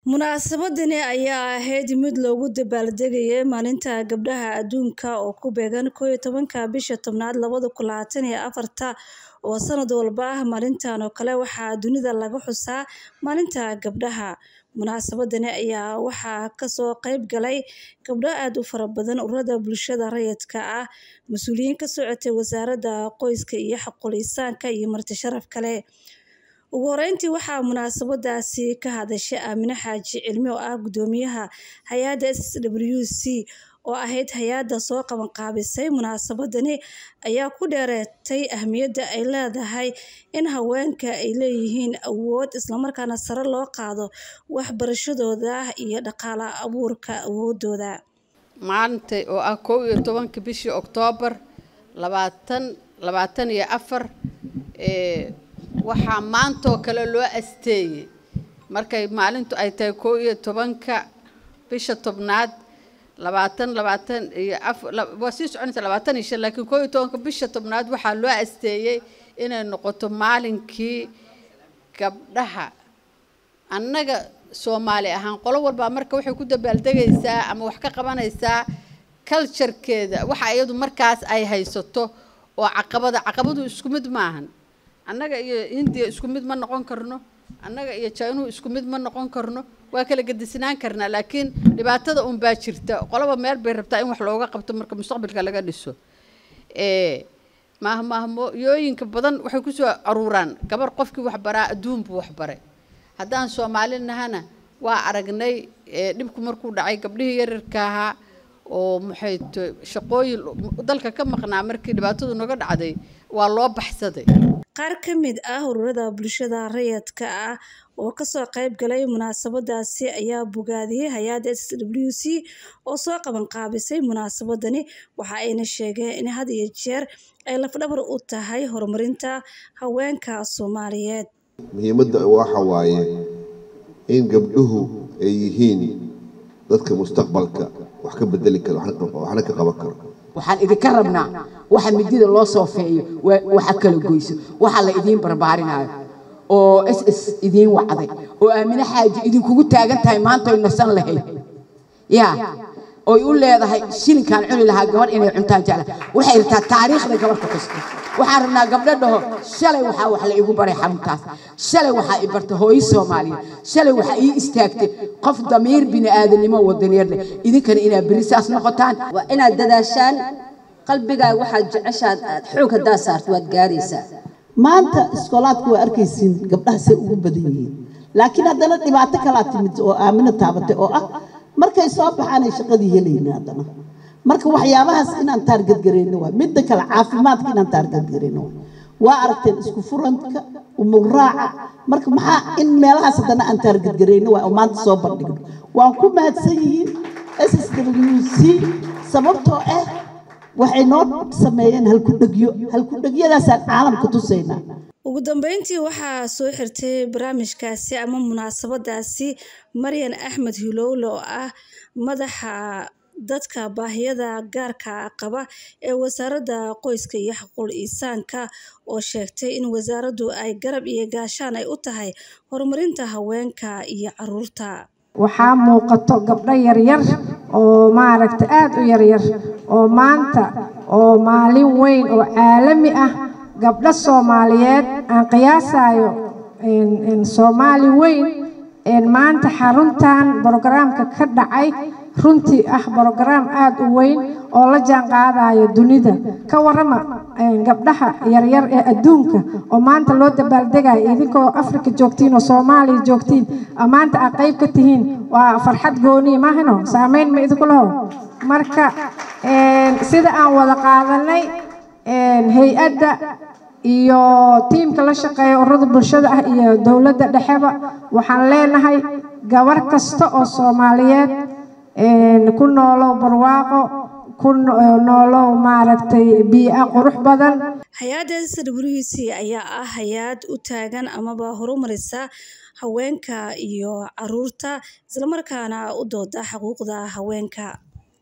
Munaasabadani ayaa ahayd mid loogu dabaaldegayay Maalinta Gabdhaha Adduunka oo ku beegan kow iyo tobanka bisha tobnaad labada kun labatan iyo afarta oo sanad walba ah maalintan oo kale waxaa dunida laga xusaa Maalinta Gabdhaha. Munaasabadani ayaa waxaa kasoo qayb galay gabdho aad u fara badan, ururada bulshada rayidka ah, mas'uuliyiin ka socotay Wasaaradda Qoyska iyo Xuquuqul Insaanka iyo marti sharaf kale. Ugu horeyntii waxaa munaasabadaasi ka hadashay Aamine Xaaji Cilmi oo ah guddoomiyaha hay'adda SWC oo ahayd hay'adda soo qaban qaabisay munaasabadani ayaa ku dheeraatay ahmiyadda ay leedahay in haweenka ay leeyihiin awood isla markaana sare loo qaado waxbarashadooda iyo dhaqaale abuurka awoodooda. maanta oo ah kow iyo tobanka bishii oktoobar labaatan labaatan iyo afar ee waxaa maantoo kale loo asteeyey markay maalintu ay tahay kow iyo tobanka bisha tobnaad labaatan labaatan iyo afar waa sii soconaysa labaatan iyo shan laakiin kow iyo tobanka bisha tobnaad waxaa loo asteeyey inay noqoto maalinkii gabdhaha annaga soomaali ahaan qolo walbaa marka waxay ku dabaaldegaysaa ama wax ka qabanaysaa culturekeeda waxa iyadu markaas ay haysato oo caqabada caqabadu isku mid maahan annaga iyo hindiya isku mid ma noqon karno annaga iyo jainuhu isku mid ma noqon karno waa kala gedisnaan karnaa laakiin dhibaatada unbaa jirta qoloba meel bay rabtaa in wax looga qabto marka mustaqbalka laga dhiso mahmahmooyooyinka badan waxay kusoo aruuraan gabar qofkii waxbaraa adduun buu waxbaray haddaan soomaali nahana waa aragnay dhibku markuu dhacay gabdhihii yaryarka ahaa oo maxay to shaqooyin dalka ka maqnaa markii dhibaatadu naga dhacday waa loo baxsaday qaar ka mid ah ururada bulshada rayidka ah oo kasoo qayb galay munaasabadaasi ayaa bogaadiyey hay-adda SWC oo soo qaban qaabisay munaasabadani waxa ayna sheegeen in had iyo jeer ay lafdhabar u tahay horumarinta haweenka Soomaaliyeed muhiimadda waxa waaye in gabdhuhu ay yihiin dadka mustaqbalka wax ka bedeli kara waxna ka qaban karo waxaan idinka rabnaa waxa midida loo soofeeyo waxa kala goyso waxa la idiin barbaarinaayo oo s s idiin wacday oo aamine xaaji idinkugu taagan tahay maanta oy nasan lahayd yaa oy u leedahay shilinkaan cuni lahaa gabadh inay cuntaan jecla waxay rabtaa taariikhda gabadh ku xusto waxaan rabnaa gabdho dhaho shalay waxaa wax la igu baray xaruntaas shalay waxaa i barta hooyo soomaaliyeed shalay waxaa ii istaagtay qof damiir bini aadanimo wadaniyeed leh idinkana inaad berri saas noqotaan waa inaad dadaashaan qalbigaa waxaad jeceshaad aad xoog haddaa saarto waad gaaraysaa maanta iskoolaadku waa arkaysiin gabdhaha say ugu badan yihiin laakiin haddana dhibaato kalaa timid oo aamino taabatay oo ah markay soo baxaanay shaqadii helayna haddana marka waxyaabahaas inaan taargadgarayno waa midda kale caafimaadka inaan taargadgarayno waa aragteen isku furanka umuraaca marka maxaa in meelahaas haddana aan taargadgarayno waa oo maanta soo bandhigno waan ku mahadsan yihiin s s w c sababtoo ah waxay noo sameeyeen halkudhegyo halkudhegyadaasaan caalamka tusaynaa ugu dambeyntii waxaa soo xirtay barnaamijkaasi ama munaasabadaasi maryan axmed hilowle oo ah madaxa dadka baahiyada gaarka qaba ee wasaaradda qoyska iyo xuquuqul insaanka oo sheegtay in wasaaraddu ay garab iyo gaashaan ay u tahay horumarinta haweenka iyo caruurta waxaa muuqato gabdho yaryar oo maaragta aada u yaryar oo maanta oo maalin weyn oo caalami ah gabdho soomaaliyeed aan qiyaasayo soomaali weyn maanta xaruntan brogaraamka ka dhacay runtii ah brogaraam aada u weyn oo la jaan qaadayo dunida ka warama gabdhaha yaryar ee adduunka oo maanta loo dabaaldegayo idinkoo afrika joogtiin oo soomaaliya joogtiin maanta aad qayb ka tihiin waa farxad gooniya maahino saameyn ma idinku laho marka sida aan wada qaadanay hay-adda iyo tiimka la shaqeeya ururada bulshada ah iyo dowladda dhexeba waxaan leenahay gabar kasta oo soomaaliyeed ku noolow barwaaqo ku noolow maaragtay bii'a qurux badan hay-adda SWC ayaa ah hay-ad u taagan amaba horumarisa haweenka iyo caruurta islamarkaana u dooda xuquuqda haweenka